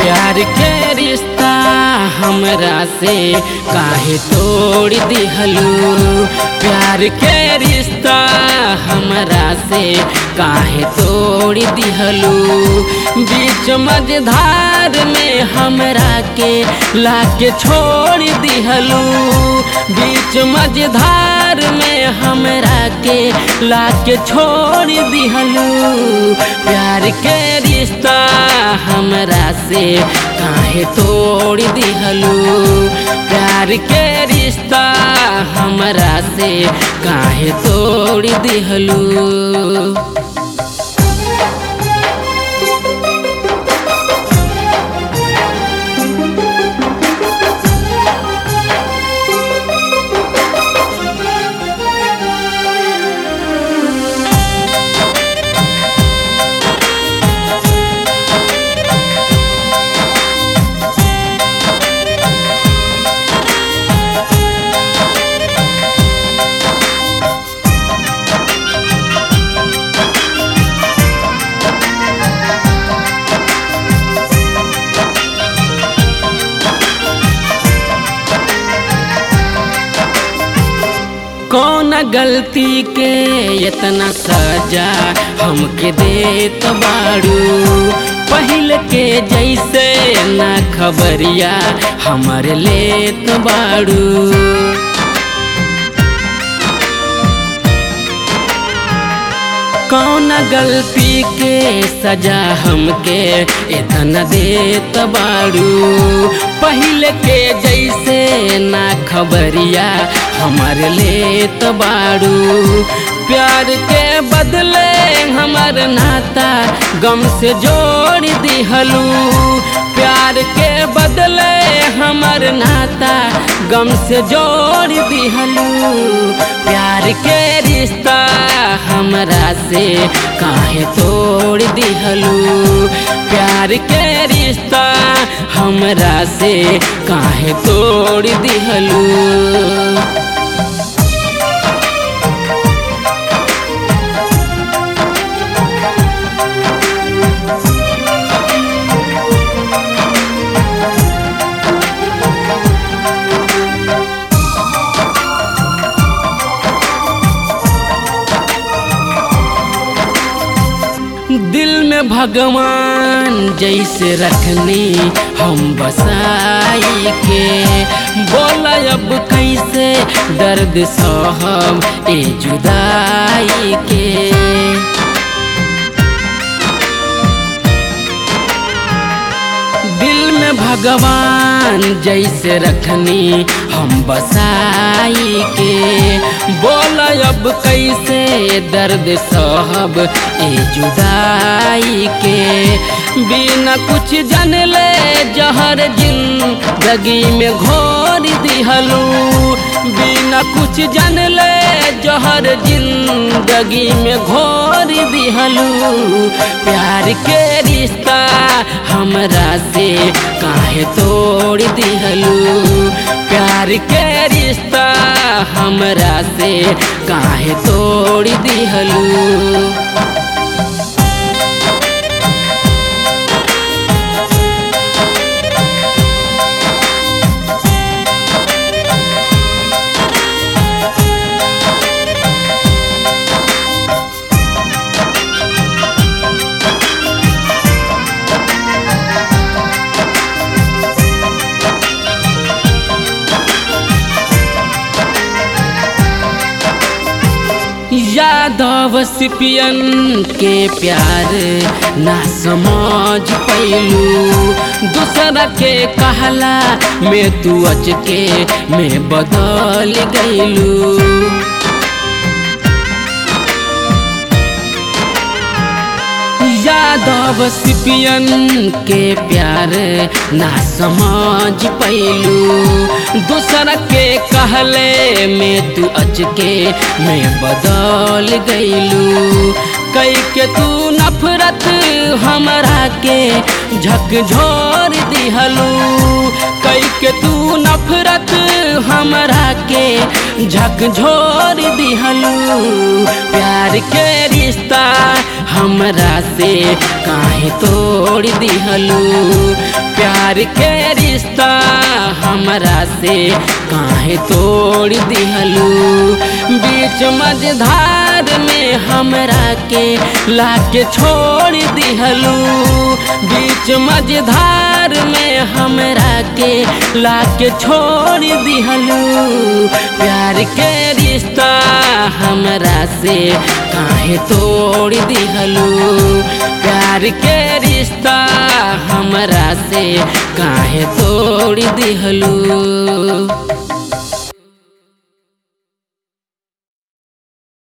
प्यार के रिश्ता हमरा से काहे तोड़ दिहलू प्यार के रिश्ता हमरा से काहे तोड़ दिहलू बीच मझधार में हमरा के लाके छोड़ दिहलू बीच मझधार में हमरा के लाके छोड़ दिहलू प्यार के रिश्ता हमरा से काहे तोड़ दिहलू प्यार के रिश्ता हमरा से काहे तोड़ दिहलू कौन गलती के इतना सजा हमके देत बाड़ू पहले के जैसे ना खबरिया हमर लेत बाड़ू कौन गलती के सजा हमके इतना देत बाड़ू पहले के जैसे ना खबरिया हमर लेत बाड़ू प्यार के बदले हमर नाता गम से जोड़ दिहलू प्यार के बदले हमर नाता गम से जोड़ दिहलू प्यार के रिश्ता हमरा से काहे तोड़ दिहलू प्यार के रिश्ता हमरा से काहे तोड़ दिहलू दिल में भगवान जैसे रखनी हम बसाई के बोला अब कैसे दर्द सहब ए जुदाई के दिल में भगवान जैसे रखनी हम बसाई के बोल अब कैसे दर्द सहब ए जुदाई के बिना कुछ जन ले जहर जिंदगी में घोर दिहलू बिना कुछ जन ले जहर जिंदगी में घोर दिहलू प्यार के रिश्ता हमरा से काहे तोड़ दिहलू प्यार के रिश्ता हमरा से काहे तोड़ दिहलू यादव सिपियन के प्यार ना समझ पैलू दूसरा के कहला में तू अच के में बदल गईलू यादव सिपियन के प्यार ना समझ पैलू दूसरा के कहले में तू अच के में बदल गईलू कई के तू न नफरत हमरा के झकझोर दिहलू कई के तू नफरत हमरा के झकझोर दिहलू प्यार के रिश्ता हमरा से काहे तोड़ दिहलू प्यार के रिश्ता हमरा से काहे तोड़ दिहलू बीच मझधार में हमरा के लाके छोड़ दिहलू बीच मझधार में हमरा के लाके छोड़ दिहलू प्यार के रिश्ता हमरा से काहे तोड़ दिहलू प्यार के रिश्ता हमरा से काहे तोड़ दिहलू